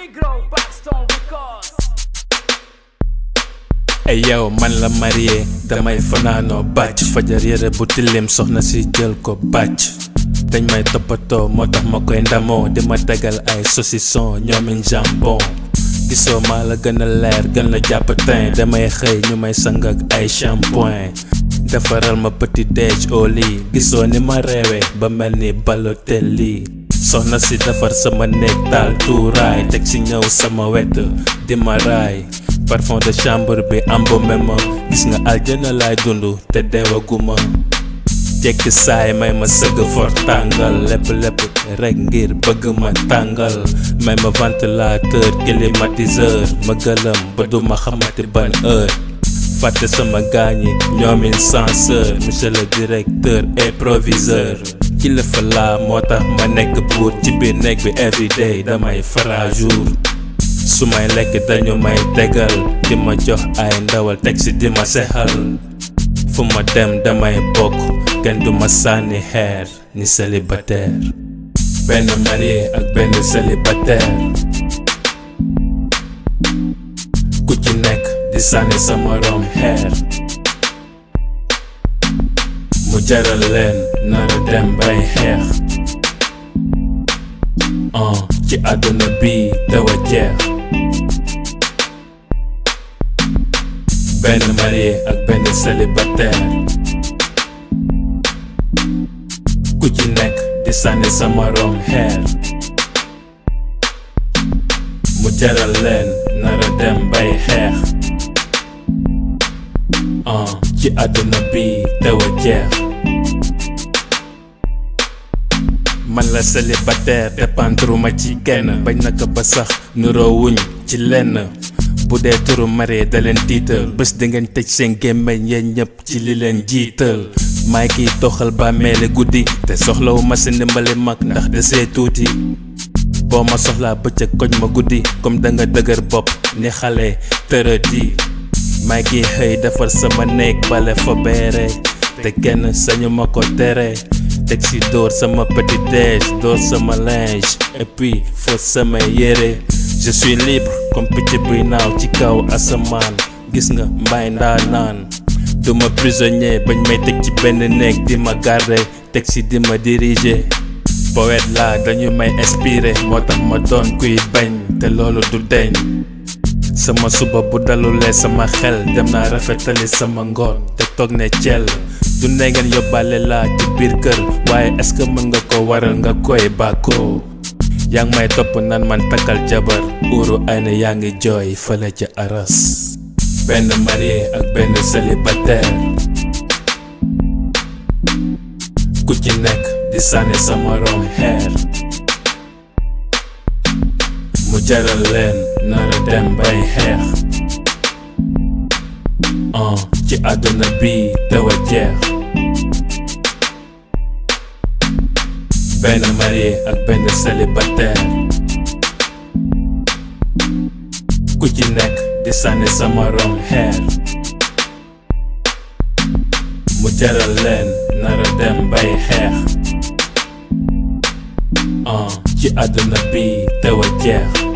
Migro, Paxton Records. ay yow man la marié damay fanaanoo bàcc fajar yére bu tilim soxna si jël ko bàcc dañ may toppatoo moo tax ma koy ndamoo di ma tegal ay saucisson ñoomin jambon gisoo maa la gën a leer gën la jàpp teint damay xëy ñu may sang ak ay shampoing defaral ma petit déj au lit gisoo ni ma reewee ba mel ni Balotelli soxna si defar sama néeg taal tuuraay teg si ñëw sama wet di ma raay parfum de chambre bi embaumé ma gis nga aljana laay dund te deewaguma jekki saay may ma sëgg for tàngal lépp lépp rek ngir bëgg ma tàngal may ma ventilateur climatiseur ma gëlëm ba du ma xamati ban heure fàtte sama gaañi ñoomin censeur monsieur le directeur et proviseur kilifa laa moo tax ma nekk buur ci biir nekk bi everyday damay fara jour su may lekk dañu may tegal di ma jox ay ndawal teg si di ma sexal fu ma dem damay bokk kenn du ma sànni xeer ni célibataire benn marié ak benn célibataire ku ci nekk di sànni sa morom xeer mu jaral leen nara dem bay xeex uh, ci àdduna bi dawa jeex benn marié ak benn célibataire ku ci nekk di sànni sa morom xeer mu jaral leen nara dem bay xeex uh, ci àdduna bi dawa jeex man la célibataire dépendre ma ci kenn bañ naka ba sax nuroowuñ ci lenn bu dee turu marié da leen tiital bés di ngeen tëj seen gémmeñ yéen ñëpp ci li leen jiital maay kiy toxal bàmmeele guddi te soxlawu ma si ndimbali mag ndax desee tuuti boo ma soxlaa bëccëg koñ ma guddi comme da nga dëgër bopp ni xale tërëdi maay kiy xëy defar sama néeg bale fa beere te kenn sañu ma ko tere teg si dóor sama petit déj dóor sama linge et puis fóot sama yére je suis libre comme picc buy naaw ci kaw asamaan gis nga mbaay ndaa naan duma prisonnier bañ may teg ci benn néeg di ma garder teg si di ma diriger poète laa dañu may inspiré moo tax ma doon kuy bañ te loolu du deñ sama suba bu dalulee sama xel dem naa rafetali sama ngoon te toog ne cell du ne ngeen yóbbaale laa ci biir kër waaye est-ce que mën nga ko waral nga koy bàkkoo yaa ngi may topp naan man takkal jabar uuru ay na yaa ngi jooy fële ca aras benn marié ak benn célibataire ku ci nekk di sànni sa morom xeer mu jaral leen nara dem bay xeex uh, ci àdduna bi dawa jeex benn marié ak benn célibataire ku ci nekk di sànni sa morom xeer mu jaral leen nara dem bay xeex uh, ci àdduna bi dawa jeex